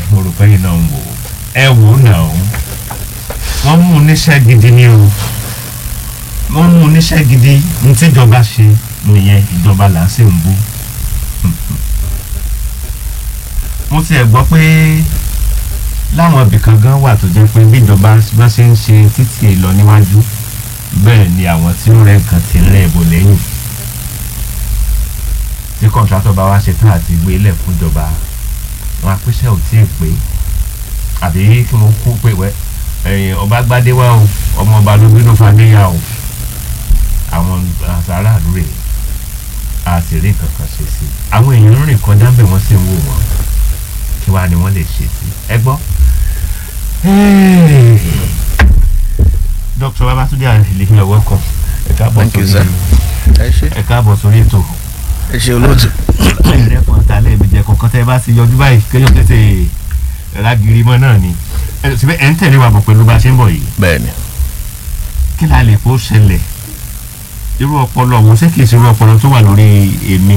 mo rò pé iná ń wò ó ẹ wò ó nà ó wọ́n mú oníṣẹ́ gidi ni o wọ́n mú oníṣẹ́ gidi ní tíjọba ṣe nìyẹn ìjọba là ń sì ń bú mo tiẹ̀ gbọ́ pé láwọn ibìkan gan wà tó jẹ́ pé bíjọba bá ṣe ń ṣe títì lọ níwájú bẹ́ẹ̀ ni àwọn tí ó rẹ̀ nǹkan ti ń rẹ̀ bò lẹ́yìn tí kọ̀ǹtrátọ̀ bá wá ṣe tán àti gbé lẹ̀ fún ìjọba wọn apẹ́sẹ̀ ò tí ì pé àbí kí wọ́n kú pé wẹ́ ẹ̀yìn ọba gbadé wá o ọmọ ọba ló bínú fadéyà o àwọn aráàlú rè a sì rí nǹkan kan ṣe sí i àwọn èèyàn ń rìn kọjá bẹ́ẹ̀ wọ́n sì ń wò wọ́n kí wàá ni wọ́n lè ṣe sí ẹ gbọ́. Dr. Babatunde Alehimi you're welcome ẹ káàbọ̀ Thank you, sir. ẹ ṣe ẹ káàbọ̀ sórí ètò ẹ ṣe olóòtú. ẹ̀rẹ́pọ̀ ta lẹ́ẹ̀mí jẹ kọ̀ọ̀kan tẹ́ ẹ bá ti yọjú báyìí kéèyàn tètè rágìrì mọ́ náà ni ẹ síbẹ̀ ẹ̀ ń tẹ̀lé wa bọ̀ pẹ̀lú bá a ṣe ń bọ̀ yìí bẹ́ẹ̀ni kí la lè kó ṣẹlẹ̀ irú ọpọlọ wo ṣé kìí ṣe irú ọpọlọ tó wà lórí èmi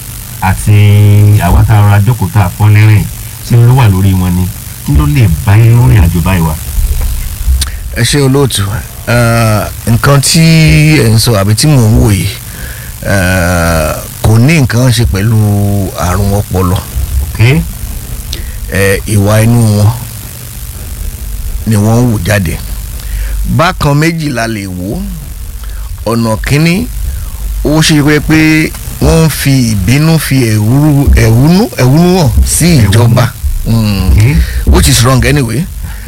àti àwọn tá a rọra jókòó tá a fọ́ lẹ́rìn ṣé ló wà lórí wọn ni kí ló lè bá irú ìrìn àjò báyìí wá. ẹ ṣe olóòtú Ah, nǹkan tí ẹ ń sọ àbí tí mò ń wò yìí ah, kò ní nǹkan ṣe pẹ̀lú àrùn ọpọlọ okay Eh, ìwà inú wọn ni wọ́n ń wù jáde bákan méjì la lè wò ọ̀nà kínní ó ṣe pé pé wọ́n ń fi ìbínú fi ẹ̀húrú ẹ̀húnú ẹ̀húnú hàn sí ìjọba Mm okay which is wrong anyway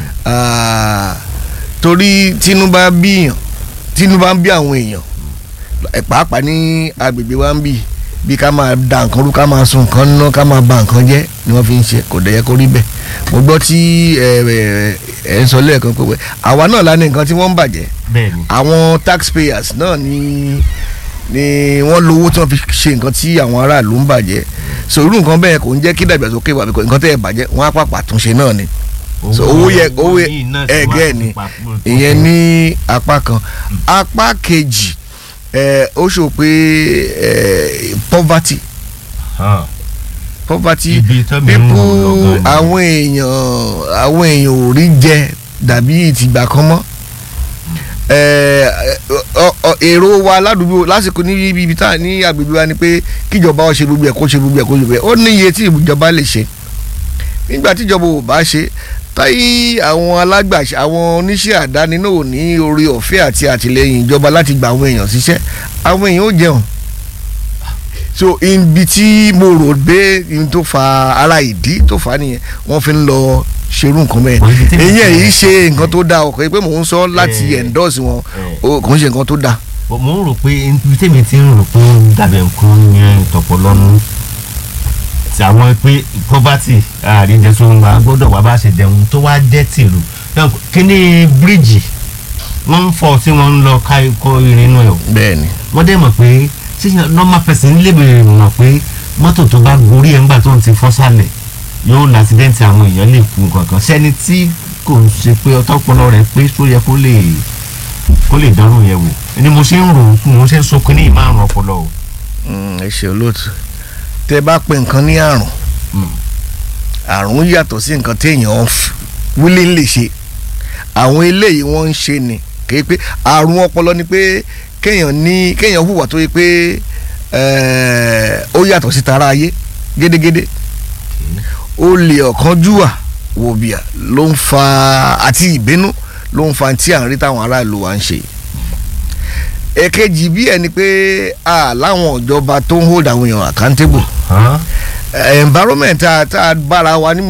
Ah, torí tinubu bíyàn tinubu ń bí àwọn èèyàn ẹ pàápàá ní agbègbè wa ń bì bí ká máa da nǹkan rú ká máa sun nǹkan ná ká máa ba nǹkan jẹ́ ni wọ́n fi ń ṣe kò dẹ̀ yẹ kó rí bẹ́ẹ̀ mo gbọ́ tí ẹ ẹ ẹ ń sọ lẹ́ẹ̀kan pé wẹ́ àwa náà la ní nǹkan tí wọ́n ń bàjẹ́ bẹ́ẹ̀ ni àwọn taxpayers náà ni ni wọ́n lówó tí wọ́n fi ṣe nǹkan tí àwọn aráàlú ń bàjẹ́ so irú nǹkan bẹ́ẹ̀ kò ń jẹ́ kí dàgbàsókè wà bíkọ́ nǹkan tẹ́ ẹ bàjẹ́ wọ́n á pàpà túnṣe náà ni so owó yẹ owó yẹ yìí náà sì wá ẹgẹ ni papọ̀- ìyẹn ní apá kan apá kejì ẹ ó sọ pé ẹ poverty Hàn. poverty ibi tó mi ń people wò lọ́gán ni. àwọn èèyàn àwọn èèyàn ò rí jẹ dàbí ìtìgbà kan mọ́ ẹ ọ- ọ- èrò wa ládùúgbò lásìkò ní ibi ibi tá a ní agbègbè wa ni pé kíjọba ó ṣe gbogbo ẹ̀ kó ṣe gbogbo ẹ̀ kó ṣe gbogbo ẹ̀ ó ní iye tí ìjọba lè ṣe nígbà tíjọba ò bá ṣe táyì àwọn alágbàṣe àwọn oníṣẹ́ àdáni náà ò ní orí ọ̀fẹ́ àti àtìlẹyìn ìjọba láti gba àwọn èèyàn síṣẹ́ àwọn èèyàn ó jẹun so ibi tí mo rò pé ibi tó fa ara ìdí tó fa nìyẹn wọ́n fi ń lọ ṣerú nǹkan bẹ́ẹ̀ Wọ́n ibi tí mo èyí ti- yìí ṣe nǹkan tó dáa ọkọ̀ yìí pé mò ń sọ láti Eh. endorse wọn Eh. ó kò ń ṣe nǹkan tó dáa Bọ̀ mo ń rò pé ibi tèmi ti ń rò pé ó ń dàbẹ̀ nǹkan yẹn tọ̀pọ̀lọ́nu tí àwọn pé poverty àríjẹ tó ń wá gbọ́dọ̀ wá bá ṣe jẹun tó wá jẹ́ tìlú Náà, kíní bíríìjì wọ́n ń fọ́ tí wọ́n ń lọ ká ikọ́ irin inú ẹ̀ o bẹ́ẹ̀ ni wọ́n dẹ̀ mọ̀ pé ṣíṣe normal person lè bèrè mọ̀ pé mọ́tò tó bá gorí ẹ̀ ńgbà tó ń ti fọ́ sálẹ̀ yóò lásìdẹ́ǹtì àwọn èèyàn lè kú kankan sẹ́ni tí kò ń ṣe pé ọtọ́pọlọ rẹ̀ pé tó yẹ kó lè kó lè dánrò yẹn wò ni mo ṣe ń rò ó mo ṣe ń so kínní ìmárùn ọpọlọ o. Mm, ẹ ṣe olóòtú tẹ bá pe nǹkan ní àrùn Mm. àrùn yàtọ̀ sí nǹkan téèyàn wílé ń lè ṣe àwọn eléyìí wọ́n ń ṣe ni kì í pé àrùn ọpọlọ ni pé kéèyàn ní kéèyàn hùwà tó yẹ pé eh, ó yàtọ̀ sí tara ayé gédégédé olè ọ̀kánjúwà wòbíà ló ń fa àti ìbínú ló ń fa tí à ń rí táwọn aráàlú wa ń ṣe èkejì bí ẹni pé a láwọn ìjọba tó ń hold àwọn èèyàn accountable Hàn? environment tá a tá a bára wa ní